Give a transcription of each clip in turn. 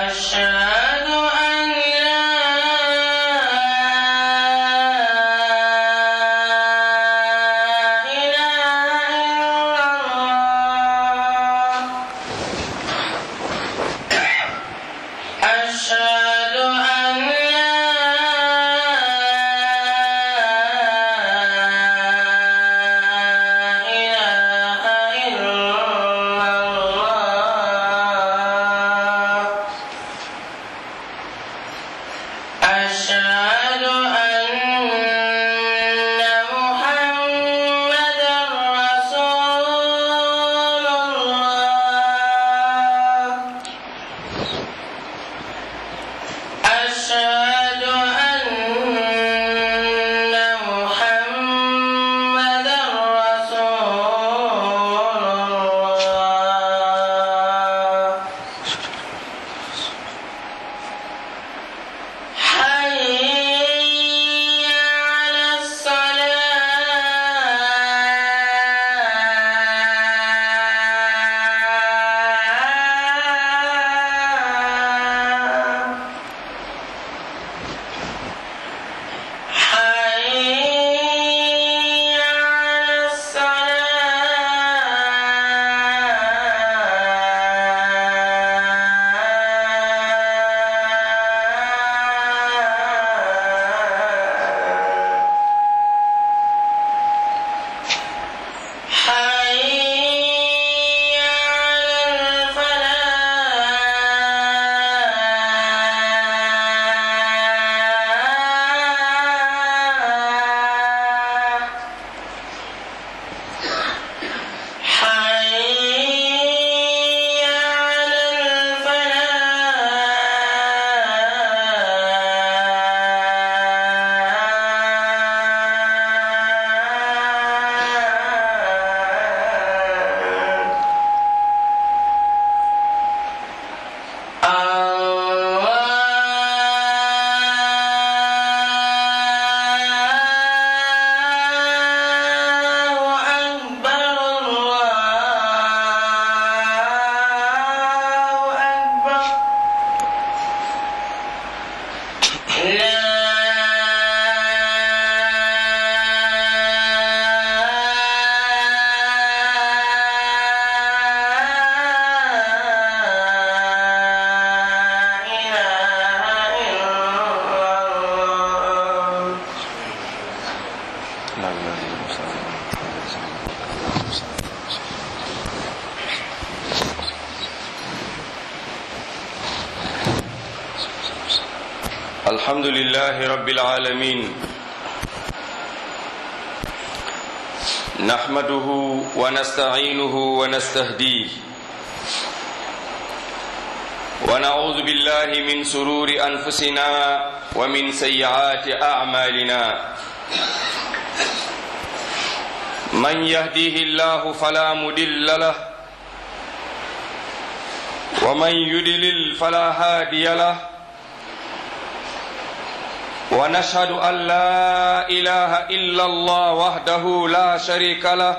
أشهد أن لا إله إلا الله أشهد أن لا إله إلا الله أشهد أن محمدا رسول الله أشهد أن محمدا رسول الله حي على الصلاة حي على الصلاة حي على الفلاح حي على الفلاح الله أكبر الله أكبر لا إله إلا الله الحمد لله رب العالمين نحمده ونستعينه ونستهديه ونعوذ بالله من سرور انفسنا ومن سيئات اعمالنا من يهديه الله فلا مضل له ومن يضلل فلا هادي له ونشهد أن لا إله إلا الله وحده لا شريك له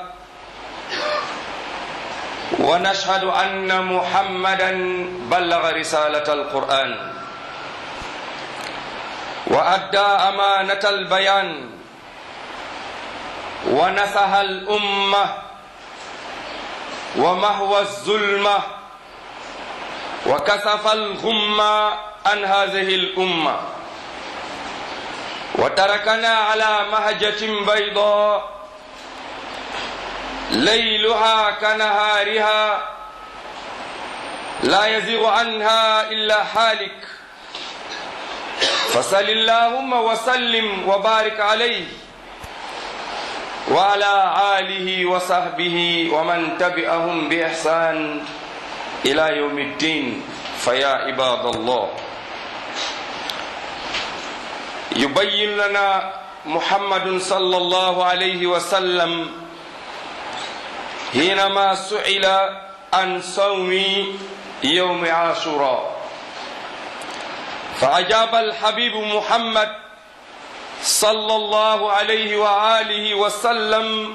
ونشهد أن محمدا بلغ رسالة القرآن وأدى أمانة البيان ونصح الأمة ومهوى الظلمة وكسف الغمة عن هذه الأمة وتركنا على مهجة بيضاء ليلها كنهارها لا يزيغ عنها إلا حالك فصل اللهم وسلم وبارك عليه وعلى آله وصحبه ومن تبعهم بإحسان إلى يوم الدين فيا عباد الله يبين لنا محمد صلى الله عليه وسلم حينما سئل عن صوم يوم عاشوراء فأجاب الحبيب محمد صلى الله عليه وآله وسلم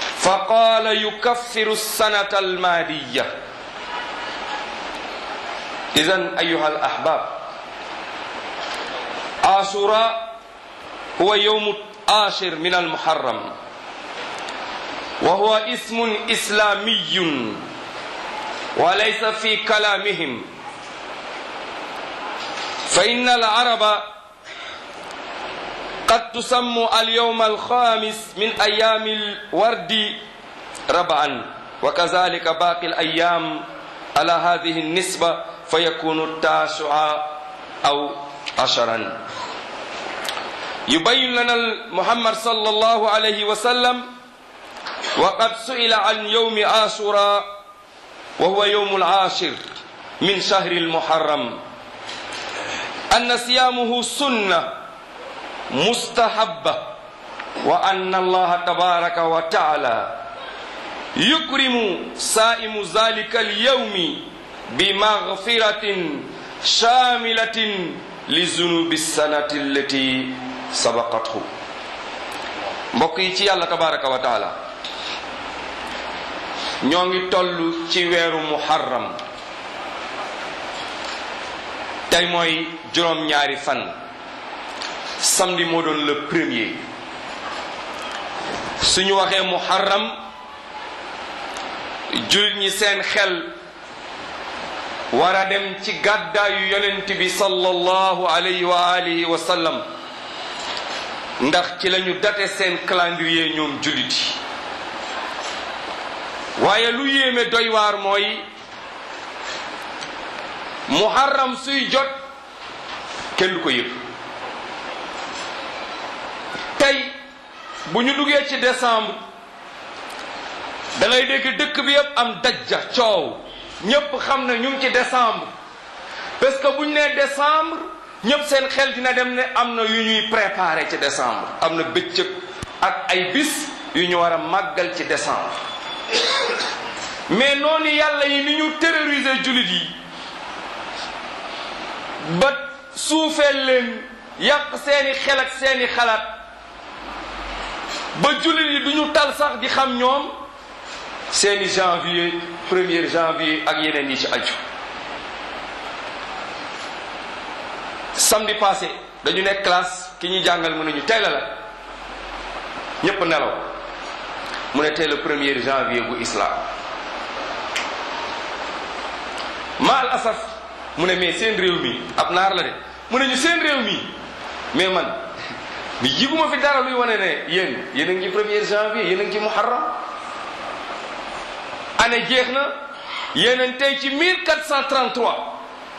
فقال يكفر السنة المادية إذن أيها الأحباب عاشوراء هو يوم العاشر من المحرم وهو اسم إسلامي وليس في كلامهم فإن العرب قد تسمى اليوم الخامس من أيام الورد ربعا وكذلك باقي الأيام على هذه النسبة فيكون التاسع أو عشرا يبين لنا محمد صلى الله عليه وسلم وقد سئل عن يوم عاشوراء وهو يوم العاشر من شهر المحرم أن صيامه سنة مستحبة وأن الله تبارك وتعالى يكرم صائم ذلك اليوم بمغفرة شاملة لذنوب السنة التي سبقته mbokk yi ci yàlla tabaraka wa taala ñoo ngi toll ci weeru muharram tey mooy juróom-ñaari fan samedi moo doon le premier suñu waxee muharram jullit ñi seen xel war a dem ci gàddaayu yonent bi sallallahu alayhi wa alihi wa sallam ndax ci lañu date seen calendrier ñoom jullit yi waaye lu yéeme doy waar mooy muharram suy jot kenn du ko yëg tey bu ñu duggee ci décembre da ngay dégg dëkk bi yëpp am dajja coow ñëpp xam ne ñu ngi ci décembre parce que bu ñu nee décembre ñëpp seen xel dina dem ne am na yu ñuy préparer ci décembre am na bëccëg ak ay bis yu ñu war a màggal ci décembre mais noonu yàlla yi ni ñu terroriser jullit yi ba suufeel leen yàq seeni xel ak seeni xalaat ba jullit yi du ñu tal sax di xam ñoom seeni janvier premier janvier ak yeneen yi ci aju samedi passé dañu nekk classe ki ñuy jàngal mu ne ñu tey la la ñépp nelaw mu ne tey le premier janvier bu islam ma al asaf mu ne mais seen réew mi ab naar la de mu ne ñu seen réew mi mais man mi jiguma fi dara luy wane ne yéen yéen a ngi premier janvier yéen a ngi ci muharram année jeex na yéen a tey ci 1433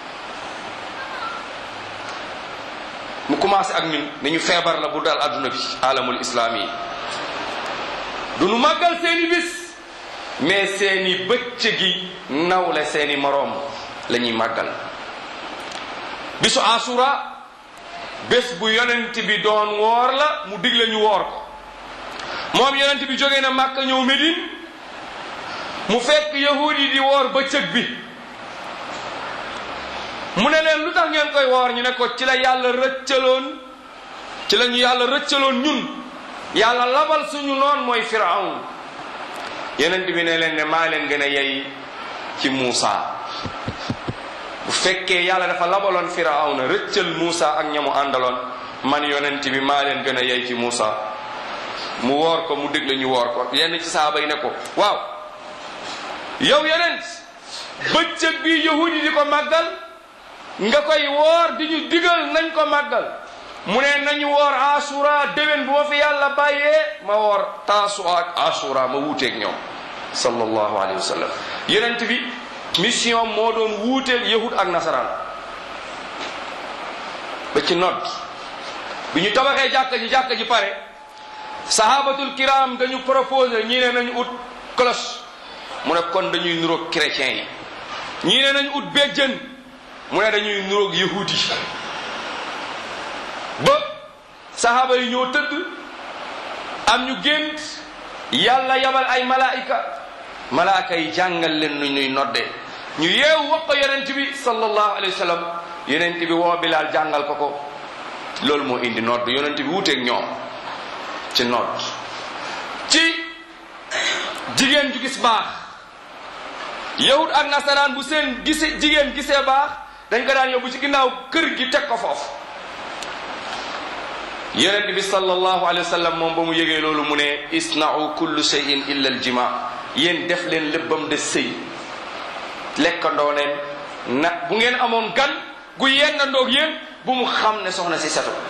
mu commencé ak ñun nañu feebar la bu dal adduna bi alamul islaami yi du nu màggal seeni bis mais seeni bëccëgi nawle seeni moroom la ñuy màggal bisu asura bés bu yonent bi doon woor la mu digle ñu woor ko moom yonent bi jógee na Màkka ñëw Médine mu fekk yahud yi di woor bëccëg bi mu ne leen lu tax ngeen koy woor ñu ne ko ci la yàlla rëccaloon ci la ñu yàlla rëccaloon ñun yàlla labal suñu noon mooy firawn yonent bi ne leen ne maa leen gën a yey ci Muusa bu fekkee yàlla dafa labaloon firawna rëccal Muusa ak ñamu àndaloon man yonent bi maa leen gën a yey ci Muusa mu woor ko mu digle ñu woor ko yenn ci saaba yi ne ko waaw yow yonent bëccëg bi yahud yi di ko màggal nga koy woor di ñu digal nañ ko màggal mu ne nañu woor asura déwén bu ma fi yàlla bàyyee ma woor taasua ak asura ma wuuteeg ñoom sallallahu alayhi wa sallam yonent bi mission moo doon wuuteel yahud ak nasaraan ba ci nodd bi ñu tabaxee jàkka ji jàkka ji pare sahabatul kiram dañu proposé ñii ne nañu ut cloche mu ne kon dañuy nuroog chrétiens yi ñii ne nañu ut béjjën mu ne dañuy nuroog yahud yi ba sahaba yi ñoo tëdd am ñu gént yàlla yabal ay malaayika malaaka yi jàngal leen nu ñuy nodde ñu yeewu wax ko yonent bi sallallahu alayhi wa sallam yonent bi woo Bilaal jàngal ko ko loolu moo indi nodd yonent bi wuuteeg ñoom ci nodd ci jigéen ju gis baax yahud ak nasaraan bu seen gise jigéen gisee baax dañ ko daan yóbbu ci ginnaaw kër gi teg ko foofu yonent bi sallallahu alayhi wa sallam moom ba mu yëgee loolu mu ne isna'u kullu shay'in illa al jima yéen def leen lépp ba mu des sëy lekkandoo leen na bu ngeen amoon gan gu yennandoog yéen bu mu xam ne soxna si setu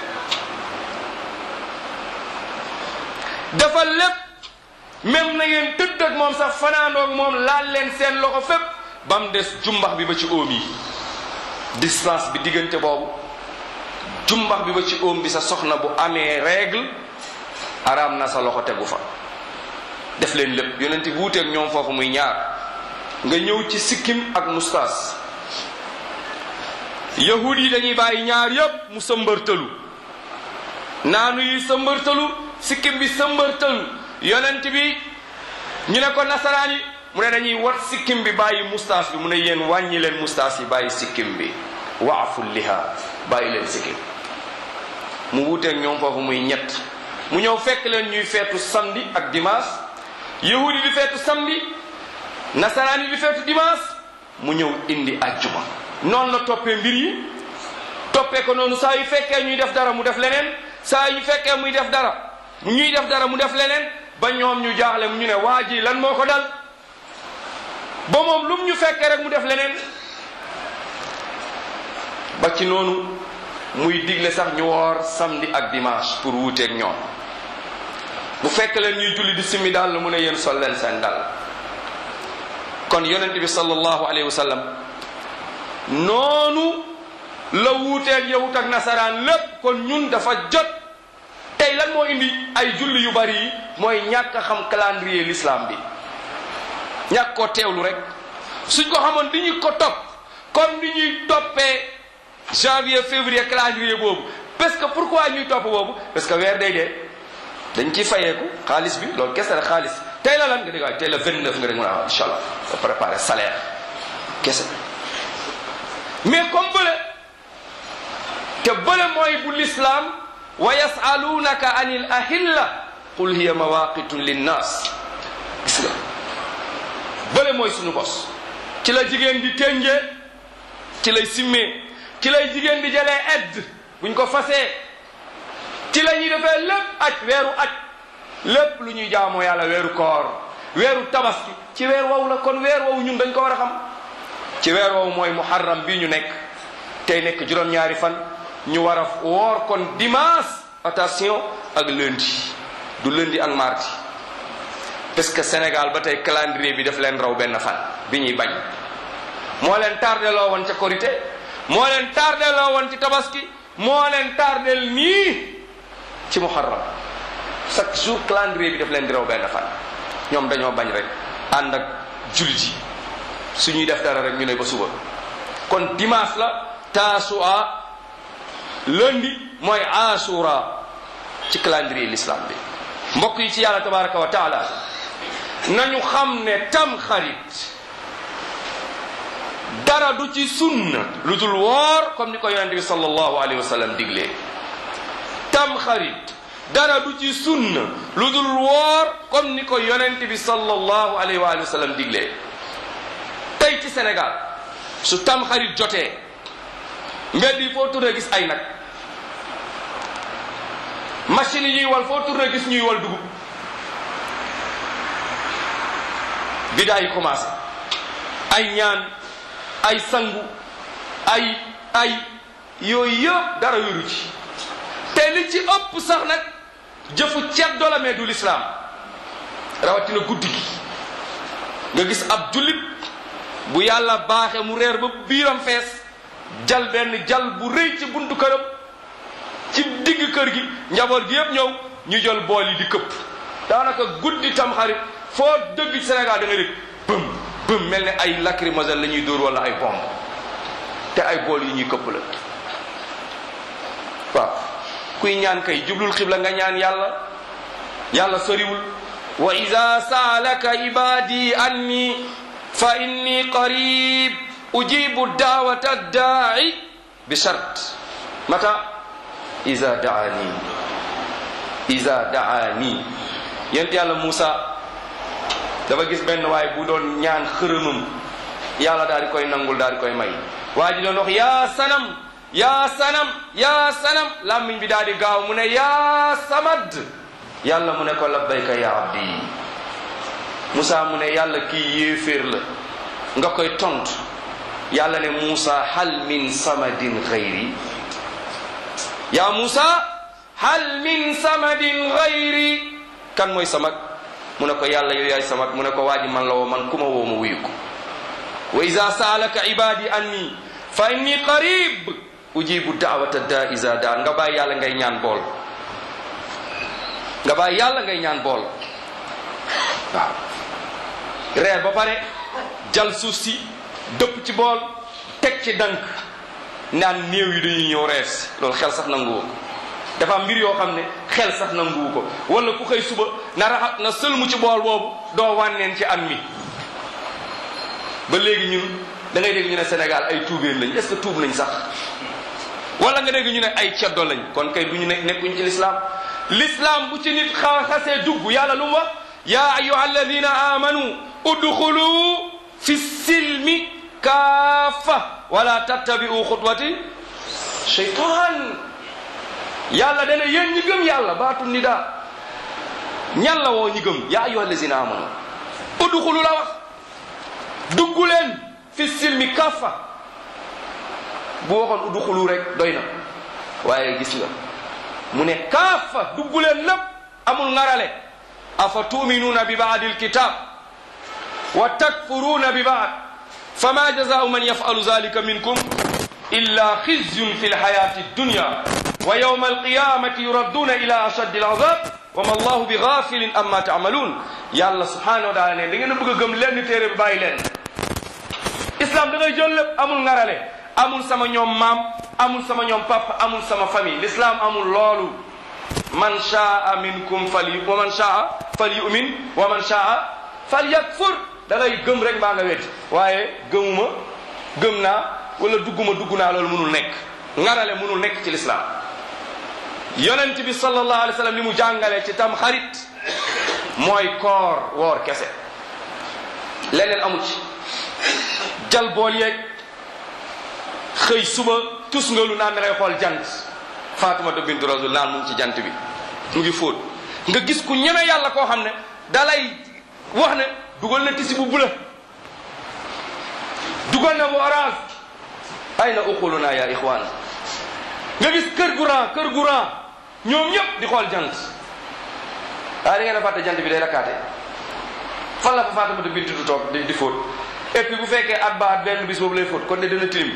dafa lépp même na ngeen tëdd ak moom sax fanaandoog moom laal leen seen loxo fépp ba mu des jumbax bi ba ci óom yi distance bi diggante boobu jumbax bi ba ci óom bi sa soxna bu amee règle araam na sa loxo tegu fa def leen lépp yonent bi wuuteeg ñoom foofu muy ñaar nga ñëw ci sikkim ak mustaas yahud yi dañuy bàyyi ñaar yépp mu sëmbërtalu naanu yi sëmbërtalu sikkim bi sëmbërtalu yonent bi ñu ne ko nasaraan yi mu ne dañuy wat sikkim bi bàyyi mustaas bi mu ne yéen wàññi leen mustaas yi bàyyi sikkim bi waafu liha bàyyi leen sikkim mu wuuteeg ñoom foofu muy ñett mu ñëw fekk leen ñuy feetu samedi ak dimanche yahud yi di feetu samedi nasaraan yi di feetu dimanche mu ñëw indi ajjuma noonu la toppee mbir yi toppee ko noonu saa yu fekkee ñuy def dara mu def leneen saa yu fekkee muy def dara ñuy def dara mu def leneen ba ñoom ñu jaaxle ñu ne waa ji lan moo ko dal ba moom lum ñu fekkee rek mu def leneen ba ci noonu muy digle sax ñu woor samedi ak dimanche pour wuuteeg ñoom bu fekk leen ñuy julli di simmi daal mu ne yéen sol leen seen dal kon yonent bi sallallahu alayhi wa sallam noonu la wuuteeg yahut ak nasaraan lépp kon ñun dafa jot tey lan moo indi ay julli yu bari yi mooy ñàkk a xam calendrier l'islam bi ñàkk koo teewlu rek suñ ko xamoon di ñu ko topp comme ni ñuy toppee janvier février calendrier boobu parce que pourquoi ñuy topp boobu parce que weer day dee dañ ciy fayeeku xaalis bi loolu kese la xaalis tey la lan nga dégg waaye tey la 29 nga dégg mu ne ah incha allah ba préparer salaire kese mais comme bële te bële mooy bu l'islam wa yasalunaka anil ahilla qul hiya mawaqitun linnas gis nga bële mooy suñu bos ci la jigéen di ténjee ci lay simmee ci lay jigéen di jëlee edd buñ ko fasee ci la ñuy defee lépp aj weeru aj lépp lu ñuy jaamoo yàlla weeru koor weeru tabaski ci weer wow la kon weer wow ñun dañ ko war a xam ci weer wow mooy muharram bii ñu nekk tey nekk juróom-ñaari fan ñu war a woor kon dimanche attention ak lundi du lundi ak mardi parce que Sénégal ba tey calendrier bi daf leen raw benn fan bi ñuy bañ moo leen tardé loo woon ca korité moo leen tardé loo woon ci tabaski moo leen tardel nii ci muharram chaque jour calendrier bi daf leen di raw benn fan ñoom dañoo bañ rek ànd ak jullit yi suñuy def dara rek ñu ne ba suba kon dimanche la taasua lundi mooy asura ci calendrier l'islam bi mbokk yi ci yàlla tabaraka wa taala nañu xam ne tam xarit dara du ci sunna lu dul woor comme ni ko yonente bi sallallahu alayhi wa sallam diglee tam xarit dara du ci sunna lu dul woor comme ni ko yonente bi sallallahu alayhi wa sallam diglee tey ci Sénégal su tam xarit jotee mbedd yi foo tourné gis ay nag machine yi ñuy wal foo tourné gis ñuy wal dugub bidaa yi commencé ay ñaan ay sangu ay ay yooyu yëpp dara wéru ci te li ci ëpp sax nag jëfu ceeb dolamee du lislaam rawatina guddi gi nga gis ab jullit bu yàlla baaxe mu reer ba biiram fees jal benn jal bu rëy ci buntu këram ci digg kër gi njaboot gi yëpp ñëw ñu jël bool yi di këpp daanaka guddi tam xarit foo dëgg ci Sénégal da nga dégg bëm bëm mel ne ay lacrymogène la ñuy dóor wala ay bomb te ay bool yi ñuy këpp la waaw kuy ñaan kay jublul xibla nga ñaan yàlla yàlla soriwul wa ida saalaka ibadi anni fa inni qarib ujibu daawata daai bi shart mata ida daani ida daani yent yàlla Moussa dafa gis benn waay bu doon ñaan xërëmam yàlla daal di koy nangul daal di koy may waa ji doon wax yaa sanam yaa sanam yaa sanam làmmiñ bi daal di gaaw mu ne yaa samad yàlla mu ne ko labbayka ya abdi Moussa mu ne yàlla kii yéeféer la nga koy tontu yàlla ne Moussa hal min samadin xayri yaa Moussa hal min samadin xayri kan mooy samad mu ne ko yàlla yow yaay samad mu ne ko waa ji man la woo man ku ma woo ma wuyu ko wa ida saalaka ibadi anni fa inni qarib ujibu daawata da isa daan nga bàyyi yàlla ngay ñaan bool nga bàyyi yàlla ngay ñaan bool waaw reer ba pare jal suuf si dëpp ci bool teg ci dank naan néew yi dañuy ñëw rees loolu xel sax nanguwu ko dafa am mbir yoo xam ne xel sax nanguwu ko wala ku xëy suba na raxat na sëlmu ci bool boobu doo wànneen ci an mi ba léegi ñun da ngay dégg ñu ne Sénégal ay tuubeen lañ est-ce que tuub nañ sax wala nga dégg ñu ne ay ceddo lañ kon kay du ñu ne nekkuñ ci l'islam l'islam bu ci nit xa xasee dugg yàlla lu mu wax ya ayuha alladina amanu udxulu fi silmi kaafa wala tattabi'u xutwati shaytan yàlla dana yéen ñi gëm yàlla baatu nida ñan la woo ñi gëm ya ayuha alladina amanu udxulu la wax dugg leen fi silmi kaafa bu waxoon udxulu rek doy na waaye gis nga mu ne kaafa dugg leen lépp amul ngarale afa tuminuuna bi baadi alkitab wa takfuruuna bi baad fama jazaau man yafalu zalika minkum illa khizyun fi lhayati dunya wa yawma alqiyamati yuradduuna ila ashaddi alazab wa ma allahu bi gafilin amma taamaluun yàlla subhanahu wa taala ne da ngeen a bëgg a gëm lenn téere bi bàyyi leen islam da ngay jël lépp amul ngarale amul sama ñoom maam amul sama ñoom papa amul sama famille l'islam amul loolu man shaa minkum fal yu wa man shaa fal yumin wa man shaa fal yakfur da ngay gëm rek mbaa nga wet waaye gëmuma gëm naa wala dugguma dugg naa loolu mënul nekk ngarale mënul nekk ci l'islam yonent bi sallallahu alayhi wa sallam li mu jàngale ci tam xarit mooy koor woor kese leneen amu ci jal bool yeeg xëy suba tus nga lu naan da ngay xool jant Faatumata bintu Rasul naan mu ngi ci jant bi mu ngi fóot nga gis ku ñeme yàlla koo xam ne dalay wax ne dugal na tisi bu bula dugal na bu orange ay na uquluna ya ixwaan nga gis kër gu ran kër gu ran ñoom ñëpp di xool jant waaye da ngeen a fàtte jant bi day rakkaate fan la fa Faatumata bintu du toog di di fóot et puis bu fekkee at ba at benn bis boobu lay fóot kon ne dana tilim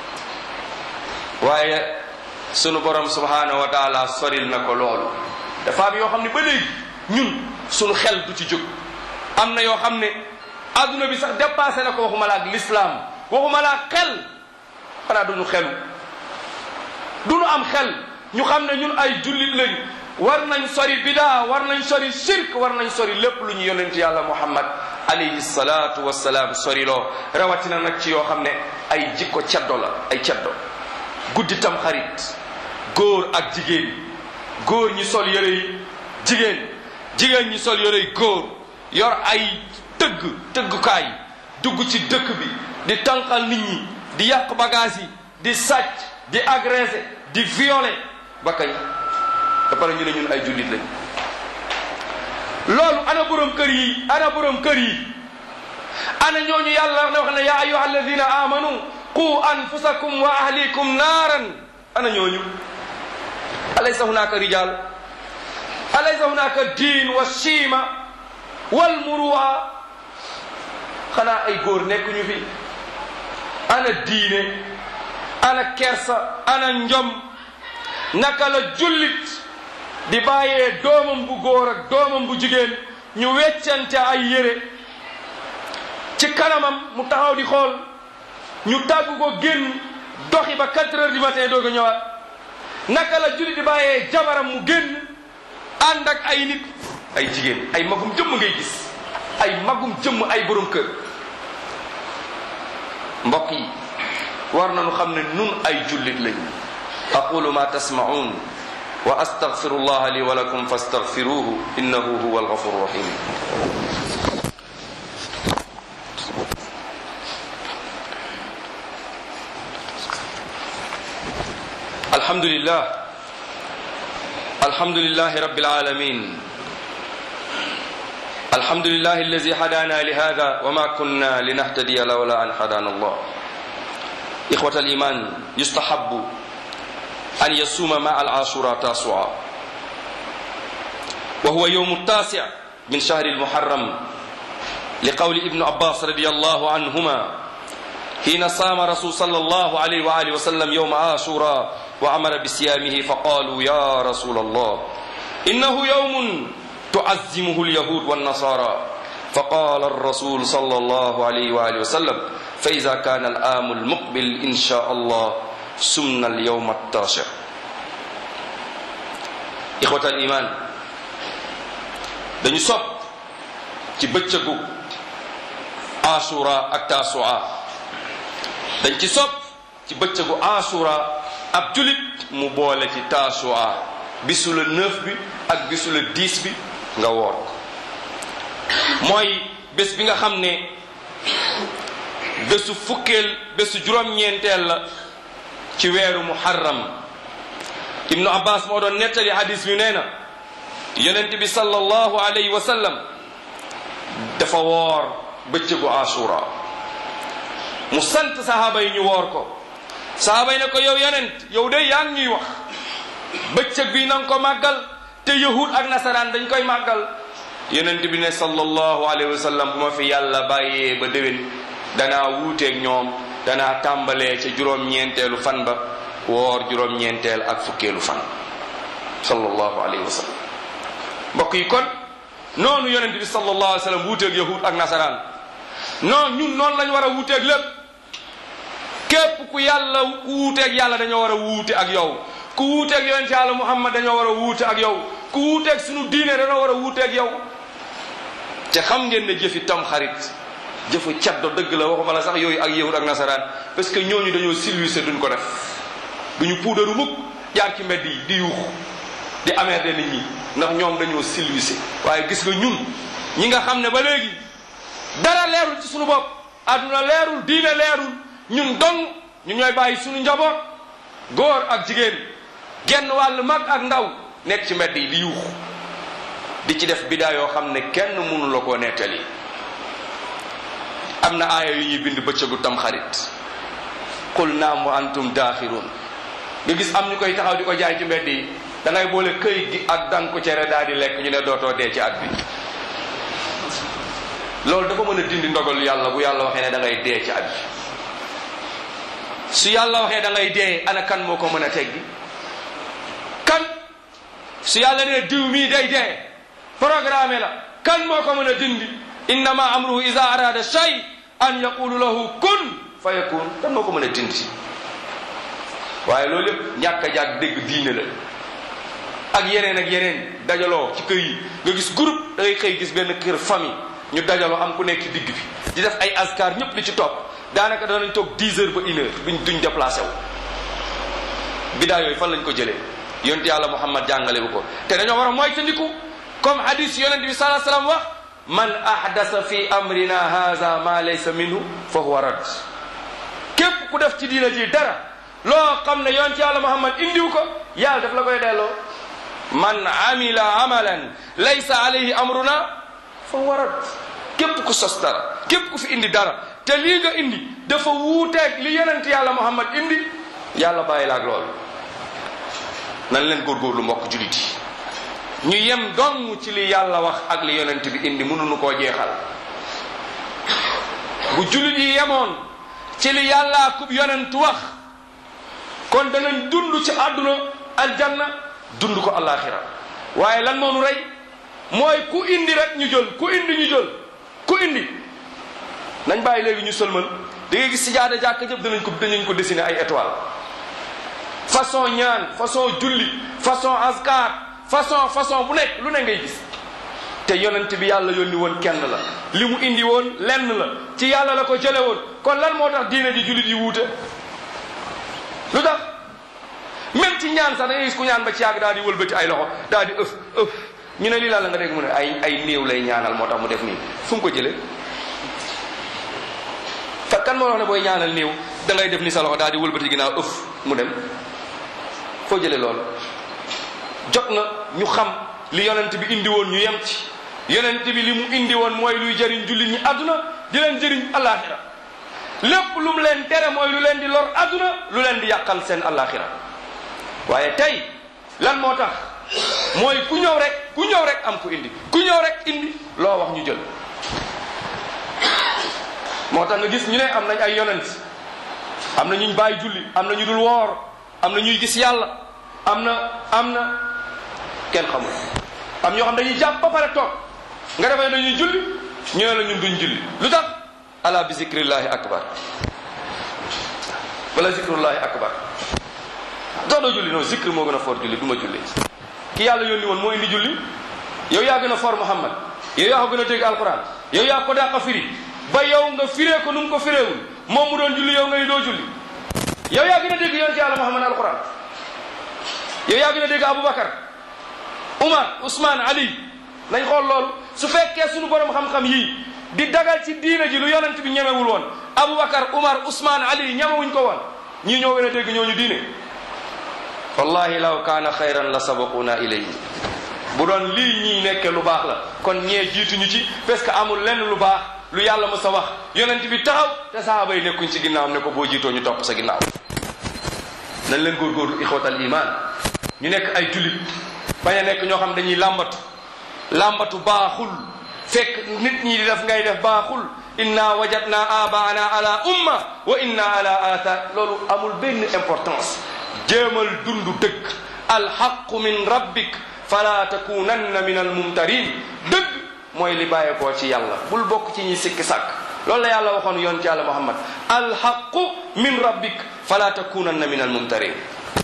waaye sunu borom subhanahu wa taala soril na ko loolu dafa am yoo xam ne ba léegi ñun sunu xel du ci jóg am na yoo xam ne adduna bi sax dépassé na ko waxuma la ak l'islam waxuma la ak xel xanaa duñu xelu duñu am xel ñu xam ne ñun ay jullit lañ war nañ sori bidaa war nañ sori shirk war nañ sori lépp lu ñu yonent yàlla muhammad alayhi salatu wasalaam sori loo rawatina nag ci yoo xam ne ay jikko ceddo la ay ceddo guddi tam xarit góor ak jigéen góor ñi sol yëre yi jigéen jigéen ñi sol yëre yi góor yor ay tëgg tëggukaay dugg ci dëkk bi di tànqal nit ñi di yàq bagage yi di sàcc di agressé di violé ba kañ ba pare ñu ne ñun ay jullit lañ loolu ana borom kër yi ana borom kër yi ana ñooñu yàlla wax ne wax ne yaa ayuha alladina amanu qu anfusakum wa ahlikum naaran ana ñooñu alaysa hunaka rijal alaysa hunaka diin wa shiima wal muruwa xanaa ay góor nekkuñu fi ana diine ana kersa ana njom naka la jullit di bàyyee doomam bu góor ak doomam bu jigéen ñu weccante ay yére ci kanamam mu taxaw di xool ñu tàggu ko génn doxi ba 4 heures du matin doog a ñëwaat naka la jullit di bàyyee jabaram mu génn ànd ak ay nit ay jigéen ay magum jëmm ngay gis ay magum jëmm ay borom kër mbokk yi war nañu xam ne nun ay jullit lañu aqulu ma tasma'un wa astaghfiru allah li wa lakum fastaghfiruhu innahu huwa alghafur rahim الحمد لله الحمد لله رب العالمين الحمد لله الذي هدانا لهذا وما كنا لنهتدي لولا أن هدانا الله إخوة الإيمان يستحب أن يصوم مع العاشوراء تاسعا وهو يوم التاسع من شهر المحرم لقول ابن عباس رضي الله عنهما حين صام رسول صلى الله عليه وآله وسلم يوم عاشوراء وأمر بصيامه فقالوا يا رسول الله إنه يوم تعزمه اليهود والنصارى فقال الرسول صلى الله عليه وآله وسلم فإذا كان الآم المقبل إن شاء الله سمنا اليوم التاسع إخوة الإيمان dañu sopp ci bëccëgu asura ak tasua dañ ci sopp ci bëccëgu asura ab julit mu boole ci tasua bisu la neuf bi ak bisu la dix bi nga woor mooy bés bi nga xam ne bésu fukkeel bésu juróom-ñeenteel la ci weeru muharram ibnu abbas moo doon nettali hadis bi nee na yonent bi sallallahu alayhi wa sallam dafa woor bëccëgu asura mu sant sahaaba yi ñu woor ko sahaaba yi ne ko yow yonent yow de yaa ngi ñuy wax bëccëg bi na nga ko màggal te yahud ak nasaraan dañ koy màggal yonent bi ne sallallahu alayhi wa sallam bu ma fi yàlla bàyyee ba déwén danaa wuuteeg ñoom danaa tàmbalee ca juróom-ñeenteelu fan ba woor juróom-ñeenteel ak fukkeelu fan sallallahu alayhi wa sallam mbokk yi kon noonu yonent bi sallallahu alayhi wa sallam wuuteeg yahud ak nasaraan non ñun noonu lañ war a wuuteeg lépp képp ku yàlla ku wuuteeg yàlla dañoo war a wuute ak yow ku wuuteeg yonent yàlla muhammad dañoo war a wuute ak yow ku wuuteeg sunu diine dañoo war a wuuteeg yow te xam ngeen ne jëfi tam xarit jëfu caddo dëgg la waxuma la sax yooyu ak yahud ak nasaraan parce que ñooñu dañoo silwise duñ ko def duñu puudaru mukk jaar ci mbedd yi di yuuxu di amer de nit ñi ndax ñoom dañoo silwise waaye gis nga ñun ñi nga xam ne ba léegi dara leerul ci sunu bopp àdduna leerul diine leerul ñun dong ñu ñooy bàyyi sunu njaboot góor ak jigéen genn wàll mag ak ndaw nekk ci mbedd yi di yuuxu di ci def bidaa yoo xam ne kenn mënu la koo nettali am na aaya yu ñuy bind bëccëgu tam xarit qul naam wa antum daaxiruun nga gis am ñu koy taxaw di ko jaay ci mbedd yi da ngay boole këy gi ak danku cere daal di lekk ñu ne dootoo dee ci at bi loolu dafa mën a dindi ndogal yàlla bu yàlla waxee ne da ngay dee ci at bi su yàlla waxee da ngay dee ana kan moo ko mën a teggi kan su yàlla ne diw mii day dee programme la kan moo ko mën a dindi innama amruhu ida arada shay an yaqulu lahu kun fa yakun kan moo ko mën a dindi waaye loolu yëpp ñàkk a jàg dégg diine la ak yeneen ak yeneen dajaloo ci kër yi nga gis groupe da ngay xëy gis benn kër famille ñu dajaloo am ku nekk ci digg bi di def ay askar ñëpp di ci topp daanaka danañ toog 10 heures ba une heure duñ duñ déplacé wu bidaa yooyu fan lañ ko jëlee yonent yàlla muhammad jàngale wu ko te dañoo war a moytandiku comme hadis yonent bi salaa salaam wax man ahdasa fi amrina haza ma laysa minhu fa huwa rad képp ku def ci diina ji dara loo xam ne yonent yàlla muhammad indiw ko yàlla daf la koy delloo man amila amalan laysa alayhi amruna fa huwa rad képp ku sos dara képp ku fi indi dara te lii nga indi dafa wuuteeg li yonent yàlla muhammad indi yàlla bàyyi la ak loolu nan leen góorgóorlu mbokk julit yi ñu yem dong ci li yàlla wax ak li yonent bi indi mënuñu koo jeexal bu julit yi yemoon ci li yàlla kub yonent wax kon danañ dund ci àdduna aljanna dund ko alaxira waaye lan moo nu rey mooy ku indi rek ñu jël ku indi ñu jël ku indi nañ bàyyi léegi ñu sëlmal da ngay gis si jaada jàkk jëpp danañ ko danañ ko dessiner ay étoile façon ñaan façon julli façon askar façon façon bu nekk lu ne ngay gis te yonent bi yàlla yónni woon kenn la li mu indi woon lenn la ci yàlla la ko jële woon kon lan moo tax diine ji jullit yi wuute lu tax même ci ñaan sax da ngay gis ku ñaan ba ci yàgg daal di wëlbati ay loxo daal di ëf ëf ñu ne lii la nga dégg mu ne ay ay néew lay ñaanal moo tax mu def nii fu mu ko jëlee fa kan moo wax ne booy ñaanal néew da ngay def ni sa loxo daal di wëlbati ginnaaw ëf mu dem foo jëlee loolu jot na ñu xam li yonent bi indi woon ñu yem ci yonent bi li mu indi woon mooy luy jëriñ jullit ñi àdduna di leen jëriñ alaxira lépp lu mu leen tere mooy lu leen di lor àdduna lu leen di yàqal seen alaxira waaye tey lan moo tax mooy ku ñëw rek ku ñëw rek am ku indi ku ñëw rek indi loo wax ñu jël moo tax nga gis ñu ne am nañ ay yonent am na ñuñ bàyyi julli am na ñu dul woor am na ñuy gis yàlla am na am na kenn xamul am ñoo xam dañuy jàpp ba pare toog nga defee dañuy julli ñu ne la ñun duñ julli lu tax ala bi zikrillahi akbar wala zikrullahi akbar doo doo julli non zikr moo gën a for julli du ma julli ki yàlla yónni woon moo indi julli yow yaa gën a for Muhammad yow yaa ko gën a dégg alquran yow yaa ko dàq firi ba yow nga firee ko nu mu ko fireewul moom mu doon julli yow nga ni doo julli yow yaa gën a dégg yonent yàlla Muhammad alquran yow yaa gën a dégg Aboubacar Umar Ousmane Ali nañ xool loolu su fekkee suñu borom xam-xam yii di dagal ci diina ji lu yonent bi ñemewul woon Aboubacar Umar Ousmane Ali ñemewuñ ko woon ñii ñoo gën a dégg ñooñu diine wallahi law kaana xayran la sabaquna ilayhi bu doon lii ñii nekkee lu baax la kon ñee jiituñu ci parce que amul lenn lu baax lu yàlla mu sa wax yonent bi taxaw te sahaaba yi nekkuñ ci ginnaawam ne ko boo jiitoo ñu topp sa ginnaaw nañ leen góorgóorlu ixwatal iman ñu nekk ay julit bañ a nekk ñoo xam dañuy làmbatu làmbatu baaxul fekk nit ñi di def ngay def baaxul inna wajadna abaana ala umma wa inna ala athar loolu amul benn importance jéemal dundu dëgg alxaqu min rabbik fala takunanna min almumtarin dëgg mooy li bàyyeekoo ci yàlla bul bokk ci ñi sikki sàkk loolu la yàlla waxoon yoon ci yàlla muhammad alxaqu min rabbik fala takunanna min almumtarin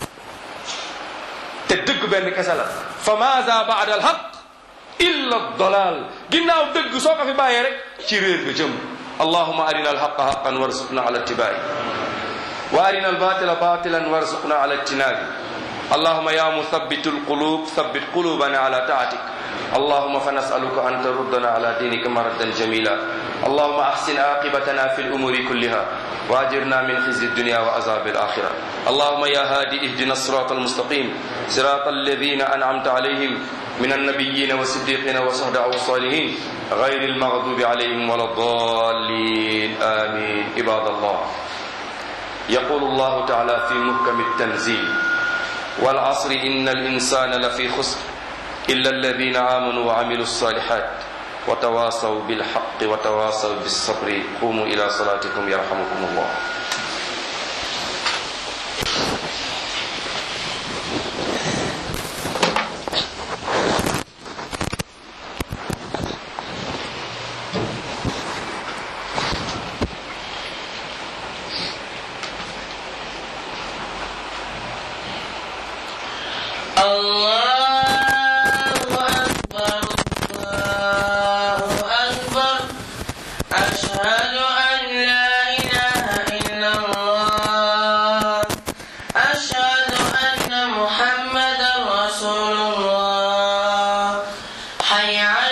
te dëgg benn kese la fa maza baada alxaq illa dalal ginnaaw dëgg soo ko fi bàyyee rek ci réer nga jëm allahuma arina alxaqa xaqan warzuqna ala ittibaai wa arina albatila batilan warzuqna ala ijtinabi اللهم يا مثبت القلوب ثبت قلوبنا على طاعتك اللهم فنسألك أن تردنا على دينك مردا جميلا اللهم أحسن عاقبتنا في الأمور كلها وأجرنا من خزي الدنيا وعذاب الآخرة اللهم يا هادي اهدنا الصراط المستقيم صراط الذين أنعمت عليهم من النبيين والصديقين والصهداء والصالحين غير المغضوب عليهم ولا الضالين آمين عباد الله يقول الله تعالى في محكم التنزيل والعصر إن الإنسان لفي خسر إلا الذين آمنوا وعملوا الصالحات وتواصوا بالحق وتواصوا بالصبر قوموا إلى صلاتكم يرحمكم الله الله أكبر الله أكبر أشهد أن لا إله إلا الله أشهد أن محمدا رسول الله حي على